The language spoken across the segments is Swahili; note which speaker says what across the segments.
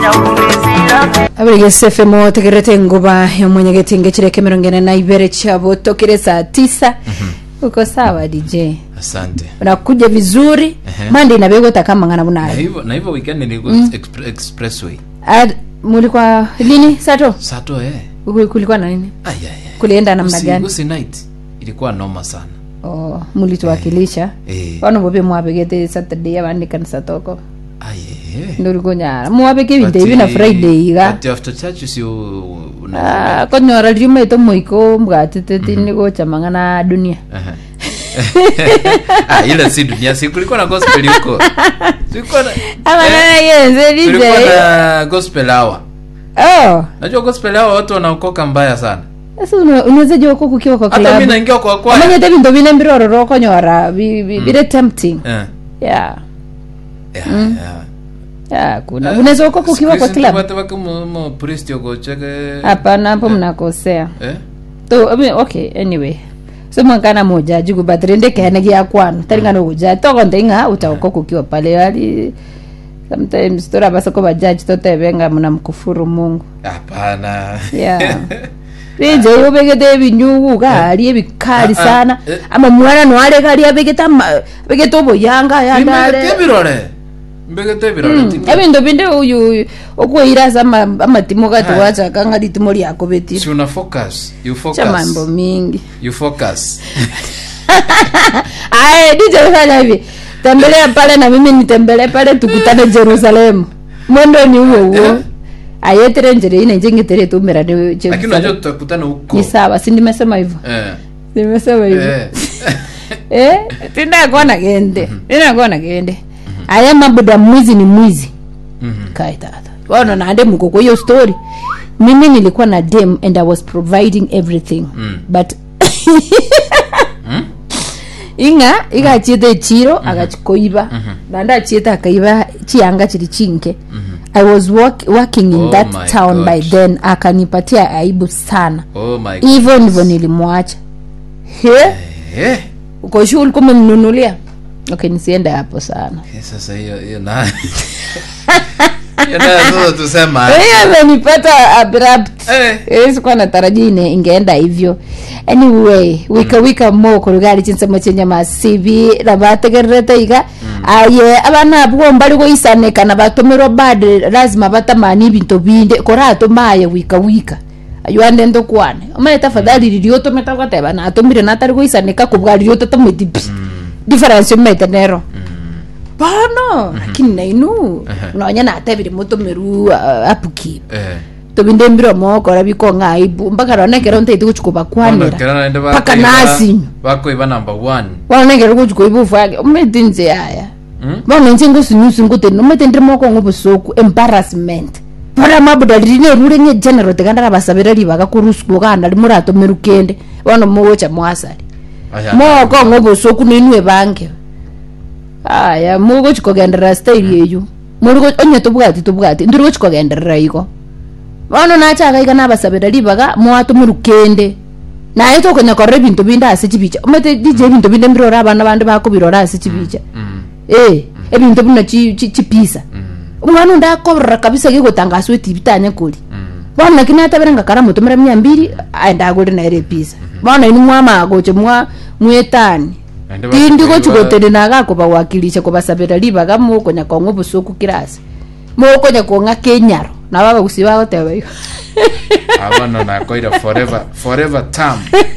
Speaker 1: abirigese fm tegerete nguba yomwenyegetinge chireke mirongo ine na ibere chabo tokire saa tisa uko sawa dj
Speaker 2: asante
Speaker 1: unakuja vizuri
Speaker 2: Ehe.
Speaker 1: mandi inabegota kama ngana
Speaker 2: na
Speaker 1: bunayo
Speaker 2: hivyo na hivyo weekend nilikuwa expre- expressway
Speaker 1: Ad- mulikuwa lini sato
Speaker 2: sato eh
Speaker 1: Uku- kulikuwa na nini
Speaker 2: Ai, ai, ai.
Speaker 1: kulienda namna
Speaker 2: Usi-
Speaker 1: gani
Speaker 2: usi night ilikuwa noma sana
Speaker 1: oh, mulituwakilisha
Speaker 2: eh
Speaker 1: wano bobe mwabegete saturday abandi kanisa toko
Speaker 2: ai eh
Speaker 1: ndurikunyara mwabeke ebinto
Speaker 2: Ati-
Speaker 1: ebi na friday iga
Speaker 2: ati after church si una
Speaker 1: Ah, konyora riumaite moiko mbwatiteti nigochama ng'ana dunia
Speaker 2: Aha. ah ile si dunia si kulikuwa na gospel huko kulikuwa na
Speaker 1: amanana yenze dj
Speaker 2: kulikuwa na gospel hour
Speaker 1: oh
Speaker 2: najua gospel hour watu wanaokoka mbaya sana
Speaker 1: sasa una- unaweza jua uko kukiwa kwa
Speaker 2: hata mimi
Speaker 1: club
Speaker 2: naingia kwa kwa
Speaker 1: amanyete bintu bine mbirororo konyora bi- bi- bire tempting
Speaker 2: eh
Speaker 1: yeah
Speaker 2: yeah, yeah.
Speaker 1: yeah kuna unaweza uko kukiwa kwa club
Speaker 2: watu wako mu mu priest yoko cheke
Speaker 1: hapana hapo mnakosea
Speaker 2: eh
Speaker 1: to I mean, okay anyway so mwankana moja jugu batrende kene gya kwano taringana uja toko ndinga utauko kukiwa pale ali sometimes tora basa ko bajaji totebenga muna mkufuru mungu
Speaker 2: hapana
Speaker 1: yeah rije ubegete ebinyugu gali ebikali
Speaker 2: Ah, ah,
Speaker 1: sana
Speaker 2: eh.
Speaker 1: ama mwana nwale gali abegeta abegeta oboyanga
Speaker 2: mbegete
Speaker 1: yandale
Speaker 2: birore mbegete birore ti-
Speaker 1: ebintu binde uyu okwiraza amatimo gati wachaka nga litimo lyako betire
Speaker 2: si una focus you
Speaker 1: cha mambo
Speaker 2: focus
Speaker 1: mingi
Speaker 2: you focus
Speaker 1: Aye, DJ fanya hivi. Tembelea pale na mimi nitembelee pale tukutane Jerusalemu. Mwendo ni huo huo.
Speaker 2: Eh.
Speaker 1: Ayetere njere ine njenge tere tumera ni
Speaker 2: lakini unajua
Speaker 1: Jerusalemu.
Speaker 2: tutakutana huko
Speaker 1: Ni sawa, si nimesema hivyo.
Speaker 2: eh
Speaker 1: Nimesema hivyo.
Speaker 2: eh
Speaker 1: Eh, tinda kuona gende. Tinda kuona gende. Aya mabuda mwizi ni mwizi.
Speaker 2: Mhm.
Speaker 1: Kai tata. Wana na ande mko kwa hiyo story. Mimi nilikuwa na dem and I was providing everything.
Speaker 2: Mm.
Speaker 1: But inga igachiete echiro agachikoiba nanda achiete akaiba chianga chiri chinke i was work, working in
Speaker 2: Oh
Speaker 1: that
Speaker 2: my
Speaker 1: town
Speaker 2: God.
Speaker 1: by then akanipatia aibu sana
Speaker 2: oh my god
Speaker 1: hivyo ndivyo nilimwacha he
Speaker 2: eh
Speaker 1: uko shu ulikuwa umemnunulia okay nisiende hapo sana
Speaker 2: Eh, sasa hiyo hiyo na hiyo nayo sasa tusema
Speaker 1: hiyo amenipata abrupt
Speaker 2: eh
Speaker 1: Eh, sikuwa natarajia ine ingeenda hivyo anyway wika wika mo kurugari chinsemo chenye masibi na bategererete iga aye abana bwo mbali goisaneka na batumirwo bad lazima batamani ibinto binde koratumaye wika wika ayuande ndo kwane omaye tafadhali ririo tumeta goteba na atumire natari goisaneka kubwa ririo tatamwiti pi difference umete nero bono lakini nainu nonya natebire mutumiru uh, upkeep
Speaker 2: eh
Speaker 1: tobinde mbiro moko rabiko ngaibu mpaka ronekero ntaiti guchukuba kwanira
Speaker 2: Ona, naende
Speaker 1: paka
Speaker 2: bakoiba-
Speaker 1: nasinyo
Speaker 2: bakoiba number one
Speaker 1: wanekero guchukuba ibufu yake umete nze yaya
Speaker 2: Mm.
Speaker 1: bona nje ngusinyusi nguteni umete ndiri moko ngobusoku embarrassment bona mabuda rine rure nye general tekandara basabira ribaga kurusku kana limurato merukende bona mugocha mwasari
Speaker 2: Aya.
Speaker 1: moko ngobusoku ninwe bange aya mugochikogenderera style yeyu muri onye tubwati tubwati ndiri gochikogenderera iko bono nachaka iga nabasabira ribaga mwatumurukende naye tokonya korora ebinto binde ase chibicha omete dije ebinto binde mbirora abana bande bakobirora ase chibicha
Speaker 2: Mm.
Speaker 1: eh ebinto bino chi- chi- chipisa
Speaker 2: Mm.
Speaker 1: omwana undi akoborora kabisa gigotangaswa etibi tanya kori
Speaker 2: Mm.
Speaker 1: bono lakini atabere ngakara mutumira mia mbiri aenda agore naere episa bono ini mwamagoche mwa mwetani
Speaker 2: Naende
Speaker 1: tindi
Speaker 2: bakoiba-
Speaker 1: gochigotende nagakobawakilisha kobasabira ribaga mokonya kong'a obosoku kirasi mokonya kong'a kenyaro nabo abagusi bagoteba igo
Speaker 2: abana nakoira forever forever term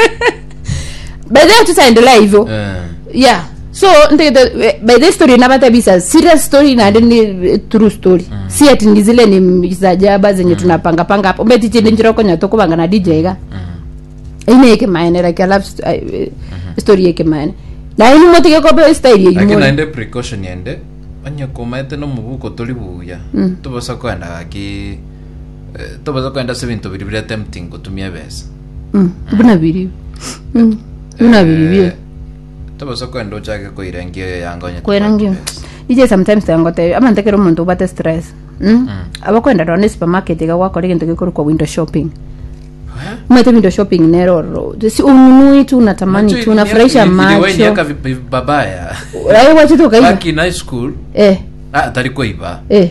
Speaker 1: by then tutaendelea hivyo
Speaker 2: eh
Speaker 1: yeah so ntegete by the story nabatabisa serious story nande ni eh, true story si ati ni zile ni za jaba zenye tunapanga panga hapo mbeti chinde njiro konya to kubanga na DJ ga ine yake maene like I love st- I- eh, story yake maene na ini motike ko be style
Speaker 2: lakini
Speaker 1: yimo
Speaker 2: naende precaution yende onye kumaete nomubuko toli buya tobosa kwenda gaki eh, tobosa kwenda se bintu biri bire tempting gutumia besa
Speaker 1: mm buna biri mm buna biri biri
Speaker 2: tobosa kwenda ochake koirengia yo yanga onye
Speaker 1: kwerangi
Speaker 2: tobaki besa.
Speaker 1: ije sometimes tangote ama ntekero omonto ubate stress mm? abakwenda rone supermarket iga gwakora egento gikuru kwa window shopping
Speaker 2: Eh?
Speaker 1: umete window shopping neroro si ununui tu unatamani
Speaker 2: Macho
Speaker 1: tu unafurahisha
Speaker 2: iliwainyeka
Speaker 1: macho
Speaker 2: vi- babaya
Speaker 1: ai wachitu kaiba
Speaker 2: back in high school
Speaker 1: eh
Speaker 2: ah tari kuiba
Speaker 1: eh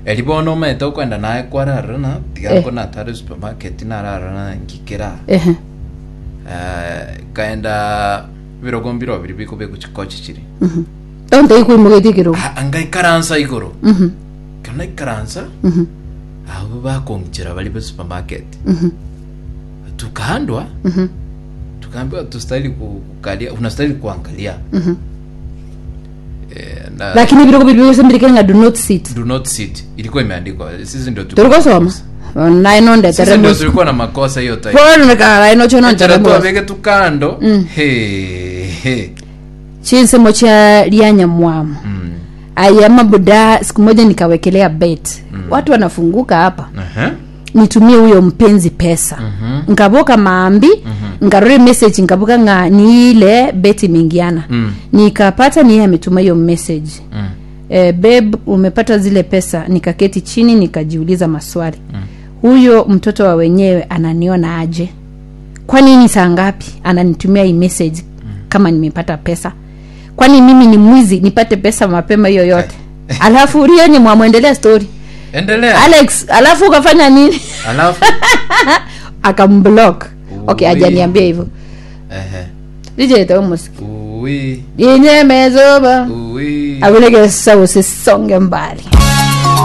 Speaker 2: elibono omanyete okwenda naye kwararana tigako natare supermarket nararana ngikera
Speaker 1: ehe
Speaker 2: Eh, kaenda birogo mbiro bibiri biko bekuchikochi chiri
Speaker 1: onte ikwimugetie kirogo
Speaker 2: Ah, ngaikaransa igoro
Speaker 1: Mhm,
Speaker 2: kana ikaransa
Speaker 1: mhm,
Speaker 2: abo bakongichera bali be supermarket
Speaker 1: mhm,
Speaker 2: tukaandwa
Speaker 1: mhm,
Speaker 2: tukaambiwa tustahili ku- kukalia unastahili kuangalia
Speaker 1: mhm.
Speaker 2: eh, na
Speaker 1: lakini birogo biri byosembirike nga do not sit
Speaker 2: do not sit ilikuwa imeandikwa sisi ndio tu-
Speaker 1: turikosoma naino
Speaker 2: sisi ndio
Speaker 1: ndetere
Speaker 2: tulikuwa na makosa hiyo time
Speaker 1: ponekaraino chono
Speaker 2: Achara tu
Speaker 1: ntere
Speaker 2: abeke tu kando
Speaker 1: Mm.
Speaker 2: He, he.
Speaker 1: chinsemo cha lianyamwamu
Speaker 2: Mm.
Speaker 1: aya mabuda siku moja nikawekelea bet watu wanafunguka hapa
Speaker 2: Aha.
Speaker 1: nitumie huyo mpenzi pesa
Speaker 2: Mhm.
Speaker 1: nkaboka maambi nkarore message nkaboka nga ni ile bet imeingiana
Speaker 2: Mm.
Speaker 1: nikapata niye ametuma hiyo message
Speaker 2: Mm.
Speaker 1: e, beb umepata zile pesa nikaketi chini nikajiuliza maswali huyo mtoto wa wenyewe ananiona aje kwa nini saa ngapi ananitumia hii message kama nimepata pesa kwani mimi ni mwizi nipate pesa mapema hiyo yote alafu rienye mwamwendelea story
Speaker 2: endelea
Speaker 1: alex alafu ukafanya nini
Speaker 2: alafu
Speaker 1: akamblock okay
Speaker 2: Ui.
Speaker 1: ajaniambia hivyo
Speaker 2: Ehe.
Speaker 1: lijeteomusiki
Speaker 2: Ui,
Speaker 1: inyemezoba
Speaker 2: ui.
Speaker 1: avilegesa usisonge mbali